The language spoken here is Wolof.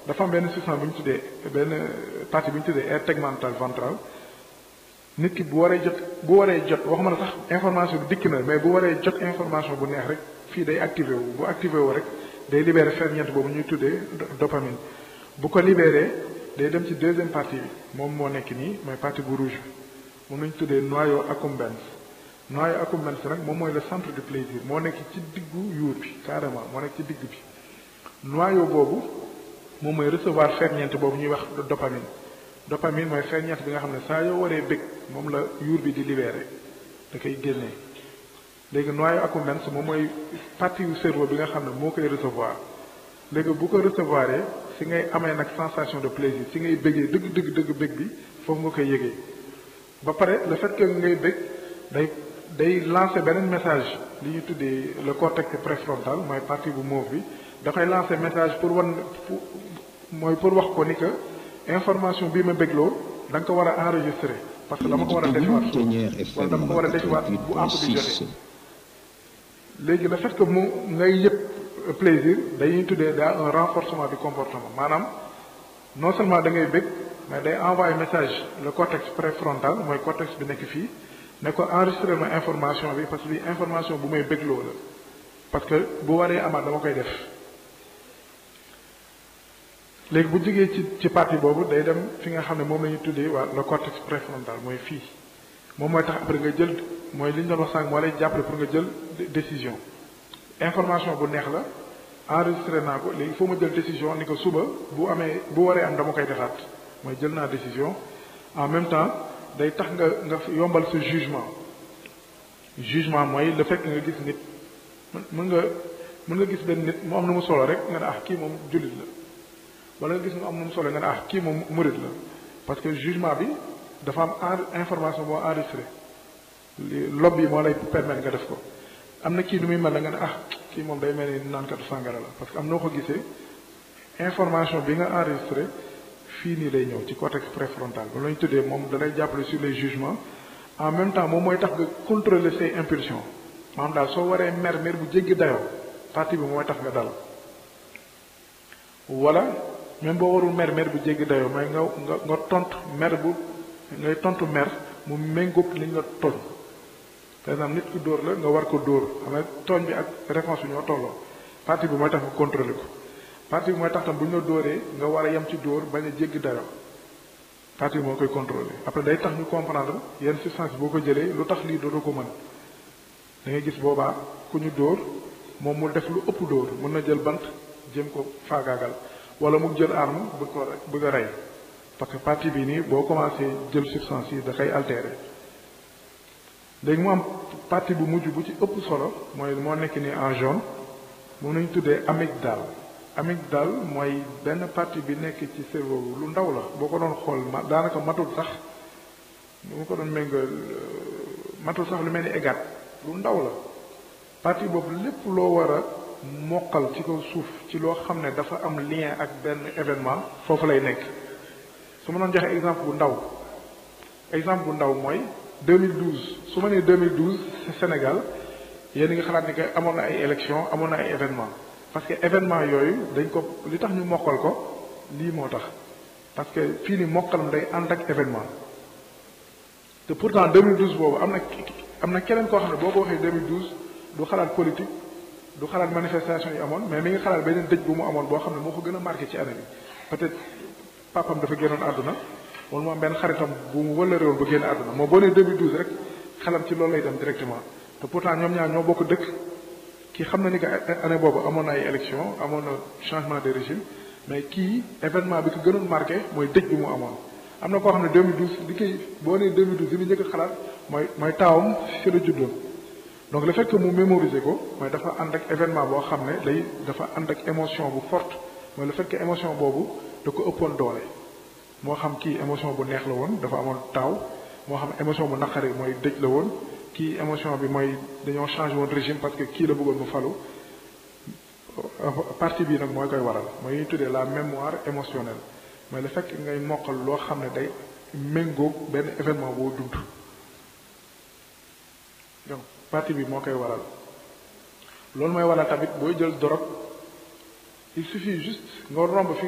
dafa am benn substance bu ñu tuddee benn partie bu ñu tuddee aire tegmentale ventrale nit ki bu waree jot bu waree jot waxuma la sax information bi dikk na mais bu waree jot information bu neex rek fii day activé wu bu activé wu rek day libéré ferñeent boobu ñuy tuddee dopamine bu ko libéré day dem ci deuxième partie bi moom moo nekk nii mooy partie bu rouge bi moom lañu tuddee noyau accumbens noyau accumbens nag moom mooy le centre du plaisir moo nekk ci diggu yuur bi carrément moo nekk ci digg bi noyau boobu moom mooy recevoir ferñeent boobu ñuy wax dopamine dopamine mooy ferñeent bi nga xam ne saa yoo waree bëgg moom la yuur bi di libéré da koy génnee léegi noyau accumbens moom mooy partie yu cerveau bi nga xam ne moo koy recevoir léegi bu ko recevoir si ngay amee nag sensation de plaisir si ngay bëggee dëgg dëgg dëgg bëgg bi foofu nga koy yëgee ba pare le fait que ngay bëgg day day lancer beneen message li ñu tuddee le cortex préfrontal mooy partie bu mauve bi da koy lancer message pour wan mooy pour wax ko ni que information bii ma bégloo da nga ko war a enregistrer parce que dama ko war a defiwaat wala dama ko war a defiwaat bu àpp bi jotee léegi le fait que mu ngay yëg plaisir dañuy tuddee daa un renforcement du comportement maanaam non seulement da ngay bëgg mais day envoyer message le cortex préfrontal mooy cortex bi nekk fii ne ko enregistré ma information bi parce que bi information bu may bégloo la parce que bu waree amaat dama koy def léegi bu jógee ci ci partie boobu day dem fi nga xam ne moom la ñuy tuddee waa le cortex préfrontal mooy fii moom mooy tax après nga jël mooy li ñu doon wax sànq moo lay jàppale pour nga jël décision information bu neex la enregistré naa ko léegi foo ma jël décision ni ko suba bu amee bu waree am dama koy defaat mooy jël naa décision en même temps day tax nga nga yombal sa jugement jugement mooy le fait que nga gis nit mën nga mën nga gis benn nit mu am nu mu solo rek nga ne ah kii moom jullit la wala nga gis mu am nu mu solo nga ne ah kii moom murid la parce que jugement bi dafa am information boo enregistré lob yi moo lay permettre nga def ko am na kii nu muy mel na nga ne ah kii moom day mel ni naankatu sàngara la parce que am noo ko gisee information bi nga enregistré fii nii lay ñëw ci cortex préfrontal ba la ñu tuddee moom da lay jàppale sur les jugements en même temps moom mooy tax nga contrôler say impulsions maanaam daal soo waree mer mer bu jéggi dayoo partie bi mooy tax nga dal wala même boo warul mer mer bu jéggi dayoo mooy nga nga nga tontu mer bu ngay tontu mer mu méngóog li nga tooñ par exemple nit ku dóor la nga war ko dóor xam nga tooñ bi ak réponse bi ñoo tolloo partie bi mooy tax nga contrôler ko partie bi mooy tax tam bu ñu la dóoree nga war a yem ci dóor bañ a jéggi dayoo partie bi moo koy contrôler après day tax ñu comprendre yenn substance boo ko jëlee lu tax lii dootoo ko mën da ngay gis boobaa ku ñu dóor moom mu def lu ëpp dóor mën na jël bant jëm ko faagaagal wala mu jël arme bëgg ko bëgg a rey parce que partie bi nii boo commencé jël substance yi da koy altérer léegi mu am partie bu mujj bu ci ëpp solo mooy moo nekk ni en jaune moom nañu tuddee amygdale amygdale mooy benn partie bi nekk ci cerveau bi lu ndaw la boo ko doon xool ma daanaka matul sax bu ko doon méngal matul sax lu mel ni égat lu ndaw la partie boobu lépp loo war a mokkal ci kaw suuf ci loo xam ne dafa am lien ak benn événement foofu lay nekk su ma doon joxe exemple bu ndaw exemple bu ndaw mooy 2012 su ma nee 2012 ci Sénégal yéen nga xalaat ni que amoon na ay élection amoon na ay événement parce que événement yooyu dañ ko li tax ñu mokkal ko lii moo tax parce que fii ni mokkalam day ànd ak événement te pourtant 2012 boobu am na am na keneen koo xam ne boo ko waxee 2012 du xalaat politique du xalaat manifestation yi amoon mais mi ngi xalaat beneen dëj bu mu amoon boo xam ne moo ko gën a marqué ci année bi peut-être papam dafa génnoon àdduna wala mu am benn xaritam bu mu wëla réewoon ba génn àdduna moo boo nee 2012 rek xelam ci loolu lay dem directement te pourtant ñoom ñaar ñoo bokk dëkk kii xam na ni que année boobu amoon na ay élection amoon na changement de régime mais kii événement bi ko gënoon marqué mooy dëj bi mu amoon am na koo xam ne 2012 li koy boo nee 2012 li mu njëkk a xalaat mooy mooy taawam ci la juddoon donc le fait que mu mémoriser ko mooy dafa ànd ak événement boo xam ne day dafa ànd ak émotion bu forte mooy le fait que émotion boobu da ko ëppoon doole moo xam kii émotion bu neex la woon dafa amoon taaw moo xam émotion bu naqari mooy dëj la woon kii émotion bi mooy dañoo changé woon régime parce que kii la bëggoon mu falu partie bii nag mooy koy waral mooy ñuy tuddee la mémoire émotionnelle mooy le fait que ngay mokkal loo xam ne day méngóog benn événement boo dund donc partie bi moo koy waral loolu mooy waral tamit booy jël dorog il suffit juste nga romb fi